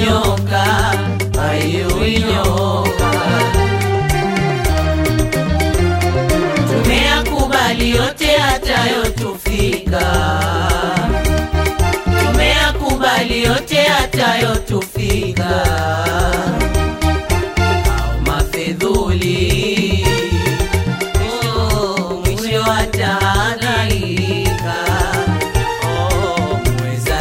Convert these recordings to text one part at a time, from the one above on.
nyoka, haiui nyoka. Tumeyakubali yote yatayotufika, tumeyakubali yote yatayotufika. Au mafedhuli oh, mwisho atahangaika. Oh, mweza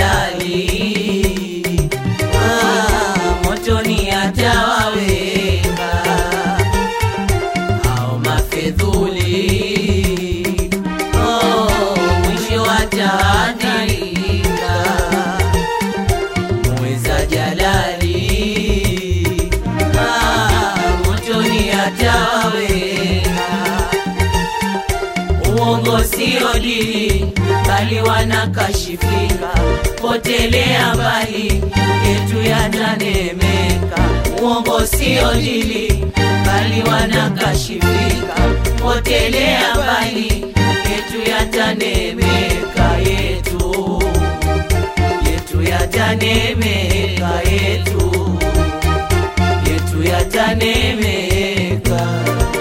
jalali ah, motoni atawaweka au mafedhuli oh, mwisho wataandika mweza jalali ah, motoni atawaweka uongo sio dini bali wanakashifika potelea mbali yetu yatanemeka uongo sio dini bali wanakashifika potelea mbali yetu yatanemeka yetu yetu yatanemeka yetu yetu yatanemeka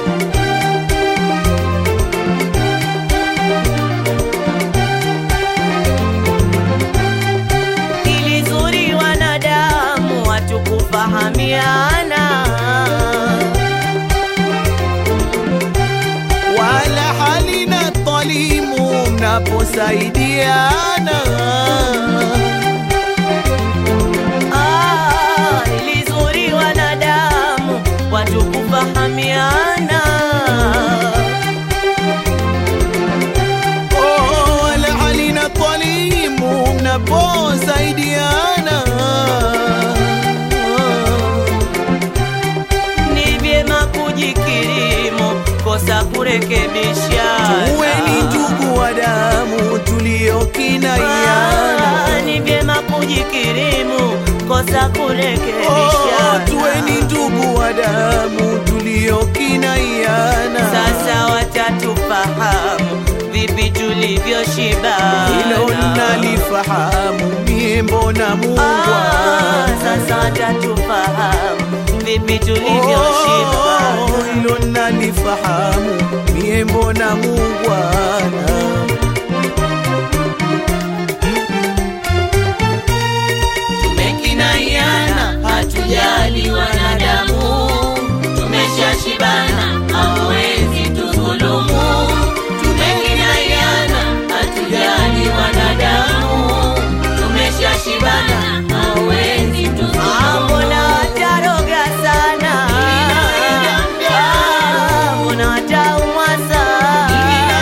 ili zuri wanadamu watu kufahamiana wala halina talimu mnaposaidiana Ah, ili zuri wanadamu watu kufahamiana Oh, wala halina talimu mnaposaidiana ni vyema kujikirimu kosa kurekebishana tuweni ndugu wa damu tuliokinaiana Ah, ni vyema kujikirimu kosa Oh, kurekebishana tuweni ndugu wa damu tuliokinaiana sasa watatufahamu vipi tulivyoshibana hilo nalifahamu mie mbona Ah, mungwana sasa watatufahamu vipi Oh, tulivyoshibana hilo nalifahamu mie mbona mungwana tumekinaiana hatujali wanadamu tumeshashibana hawezi tudhulumu tumekinaiana hatujali wanadamu tumeshashibana hawezi tudhulumu mbona wataroga sana Ah, mbona wataumwa sana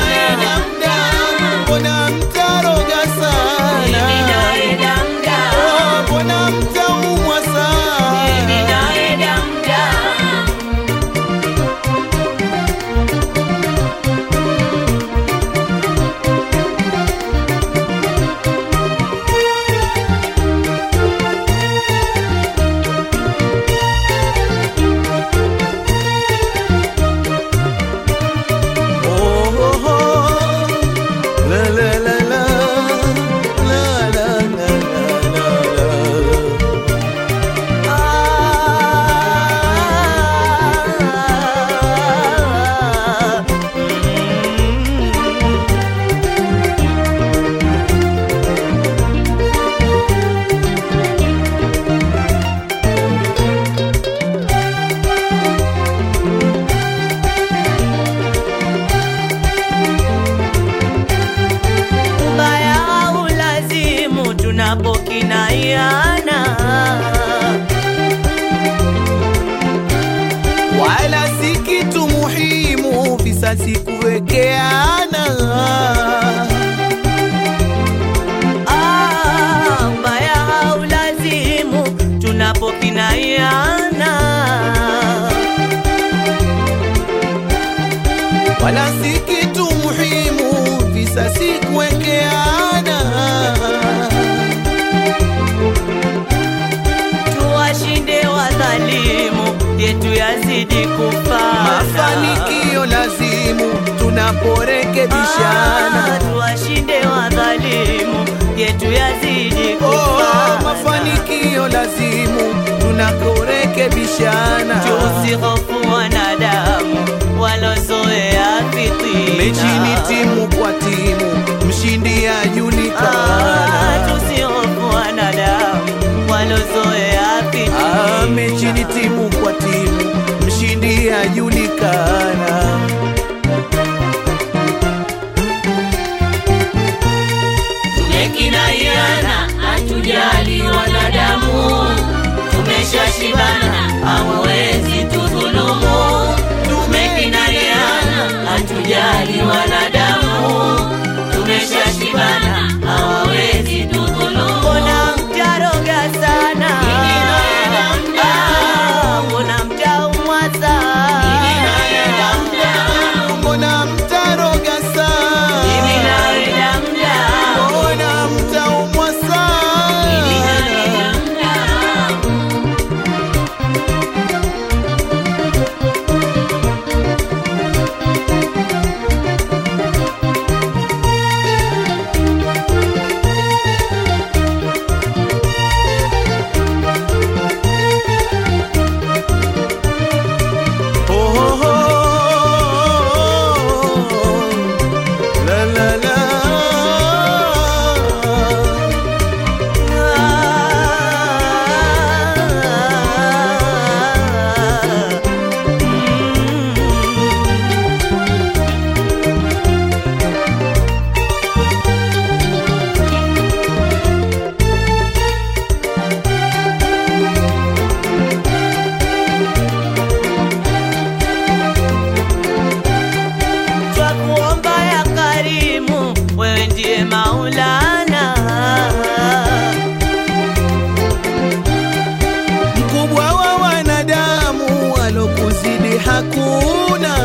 mbona mtaroga sana Mimi naenda mda Oh, mbona mtaumwa sana Mimi naenda mda Oh, oh, oh. La, la, la, la. La, la, la, la, la, la. ubaya au lazimu tunapokinaiana wala si kitu muhimu visasi kuwekeana Ah, ubaya au lazimu tunapokinaiana wala si kitu muhimu visasi kuwekeana tuwashinde wadhalimu yetu yazidi kufana mafanikio lazimu tunaporekebishana Ah, tuwashinde wadhalimu yetu yazidi oh, kufana mafanikio lazimu lazimu tunakorekebishana tusihofu wanadamu walozoea fitina mechi ni timu kwa timu mshindi Ah, ajulikana tusihofu wanadamu walozoea Ah, fitina mechi ni timu kwa timu mshindi ajulikana tumekinaiana hatujali wanadamu tumeshashibana hamwezi tudhulumu tumekinaiana hatujali wanadamu tumeshashibana hawawezi tudhulumu mbona mtaroga sana Mimi naenda mda. Ah, mbona mtaumwa sana Mimi naenda mda. mbona mtaroga Mimi sana naenda mda. mbona mtaumwa Mimi sana naenda mda. Oh, oh, oh, la, la, la. Twakuomba ya karimu, wewe ndiye Maulana. mkubwa wa wanadamu walokuzidi hakuna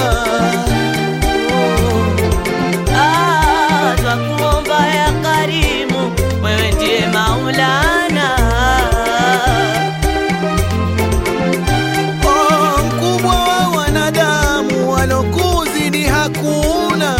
Ah, twakuomba ya karimu, wewe ndiye Maulana. Oh, mkubwa wa wanadamu walokuzidi hakuna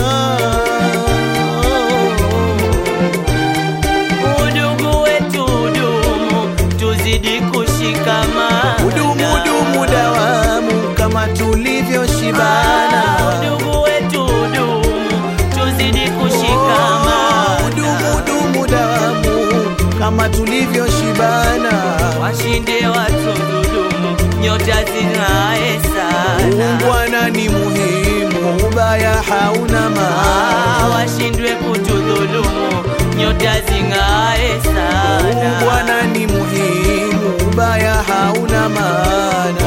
Udugu wetu udumu, tuzidi kushikamana. udumu dumu dawamu kama tulivyoshibana Ah, udugu wetu udumu, tuzidi Oh, kushikamana. udumu dumu dawamu kama tulivyoshibana washinde watu dhulumu, nyota zing'ae sana. Ungwana ni muhimu, ubaya hauna Ah, maana. washindwe kutudhulumu, nyota zing'ae sana. Ungwana ni muhimu, ubaya hauna maana.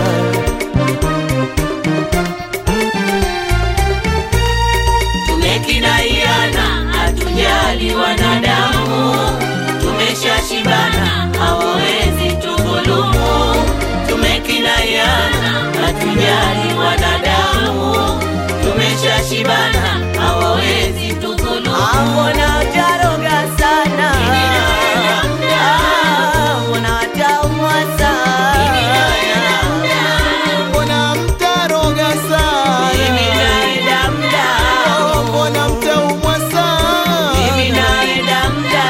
tumekinaiana hatujali wanadamu tumeshashibana hawawezi tudhulumu tumekinaiana hatujali wanadamu tumeshashibana hawawezi tudhulumu Ah, mbona utaroga sana? Mimi naenda mda. Ah, mbona wataumwa sana? Mimi naenda mda. Mbona mtaroga Mimi sana? naenda mda. Oh, Mbona mtaumwa Mimi sana? naenda mda.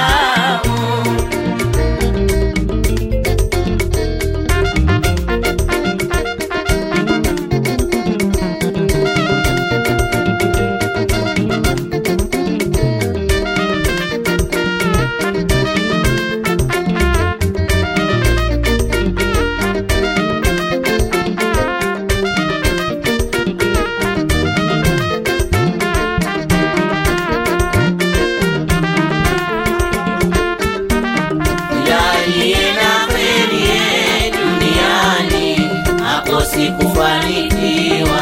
Yaliye na kheri ye duniani hakosi kufanikiwa.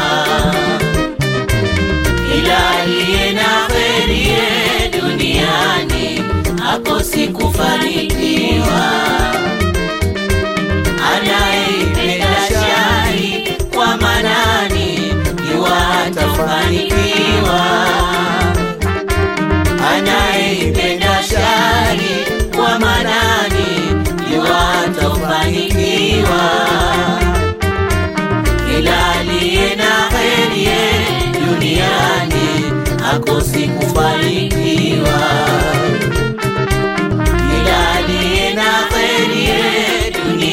Ila aliye na kheri ye duniani hakosi kufanikiwa. Anayeipenda shari kwa manani yuwa hatafanikiwa anayeipenda shari kwa manani yuwa hatafanikiwa. Kila aliye na heri ye duniani hakosi kufanikiwa. Kila aliye na heri ye duniani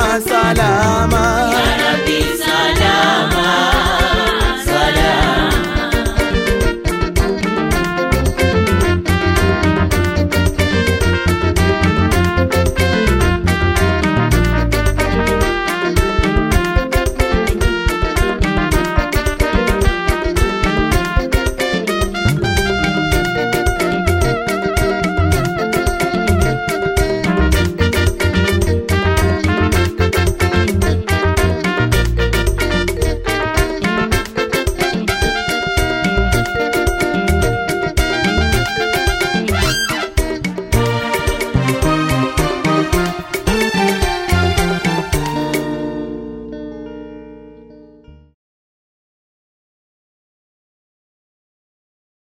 salama